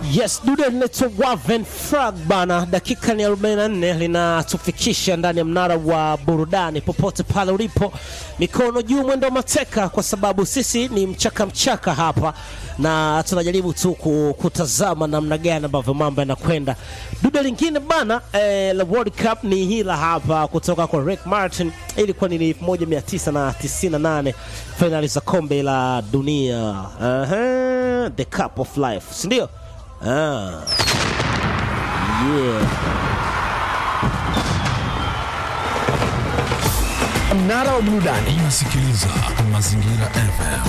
Yes, dude linaitwa Waven Frag bana, dakika ni 44 linatufikisha ndani ya mnara wa burudani. Popote pale ulipo, mikono juu, mwendo wa mateka, kwa sababu sisi ni mchaka mchaka hapa na tunajaribu tu ku- kutazama namna gani ambavyo mambo yanakwenda. Dude lingine bana eh, la World Cup ni hila hapa kutoka kwa Rick Martin, ilikuwa ni 1998 fainali za kombe la dunia. Aha, the cup of life, si ndio? Ah. Yeah. Mnara wa burudani. Unasikiliza Mazingira FM.